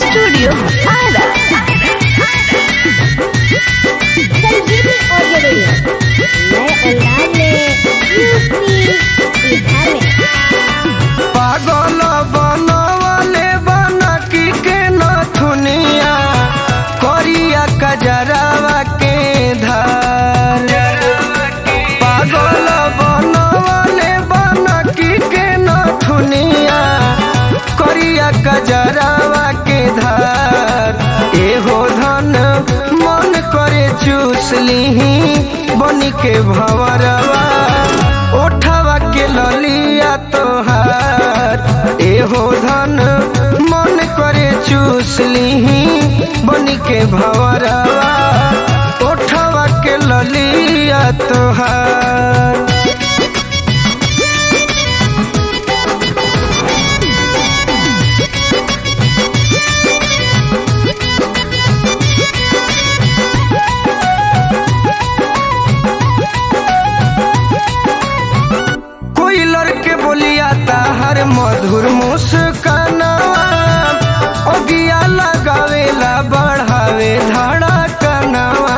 Studio Ara. संजीवनी audio video नए अंदाज में यूपी बिहार में पागल बनवले बनकी के नथुनिया करिया कजरावा के धार पागल बनवले बनकी के नथुनिया करिया कजरावा के धार एहो धन मन करे चूस लीही बनी के भंवरवा ओठवा के ललिया तोहार एहो धन मन करे चूस लीही बनी के भंवरवा ओठवा के ललिया तोहार कोई लड़के बोलिया ताहर मधुर मुस्कानावा ओगिया लगावेला बढ़ावे धड़कनावा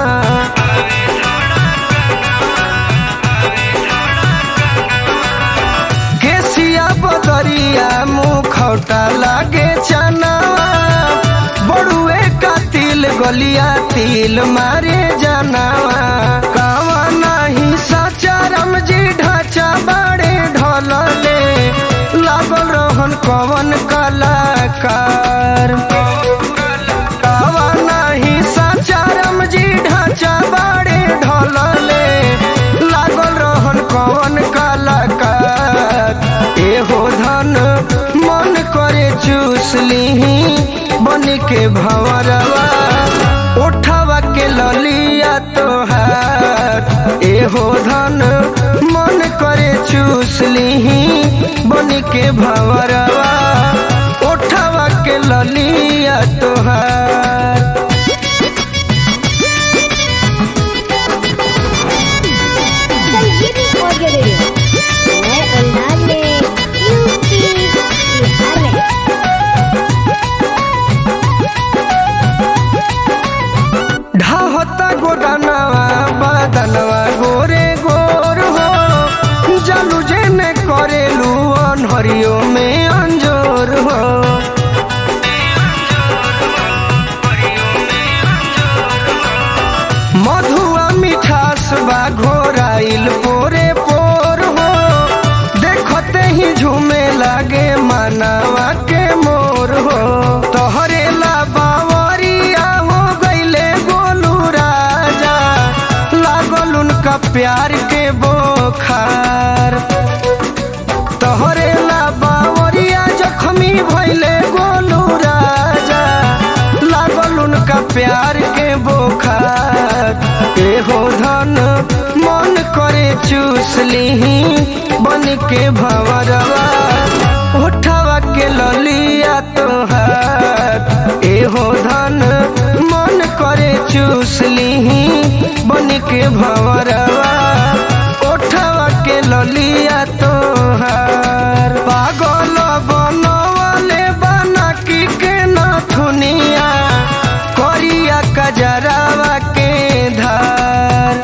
केसिया बदरिया मुखौटा लागे चनावा बड़ुए का तिल गलिया तिल मारे जनावा कावा नाही साचा रमजी ढांचा बाड़े ढोलले लागल रहन कवन कलाकार कावा नाही साचा रमजी ढांचा बाड़े ढोलले लागल रहन कवन कलाकार एहो धन मन करे चूस लीही बन के भंवरवा उठवा के ललिया तोहार एहो धन मन करे चूस लीही बन के भंवरवा उठवा के ललिया तोहार संजीवनी ऑडियो वीडियो नए अंदाज में यूपी बिहार में ढाहता गोदानवा बदनवा गोरे गोर हो जलू जेने करेलू अनहरियो में अंजोर हो मधुआ मिठास बा घोराइल पोरे पोर हो देखते ही झूमे लागे मानवा के मोर हो तोहरे ला बावरिया हो गईले गोलू राजा लागल उनका प्यार के बोखार तोहरे ला बावरिया जखमी भइले गोलू राजा लागल उनका प्यार के बोखार एहो धन मन करे चूस लीही बन के भंवरवा उठवा के ललिया तोहार एहो धन मन करे चूस लीही बन के भंवरवा उठवा के ललिया तोहार पागल बनवले बनकी के नथुनिया करिया कजरावा के धार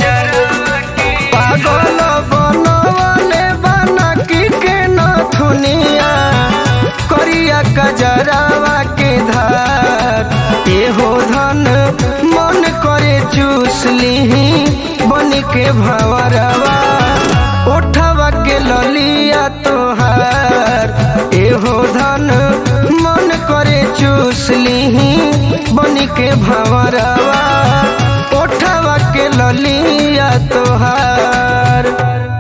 पागल बनवले बनकी के नथुनिया करिया कजरावा के धार एहो धन मन करे चूस लीही बन के भंवरवा उठवा के ललिया तोहार एहो धन मन करे चूस लीही बन के भंवरवा उठवा के ललिया तोहार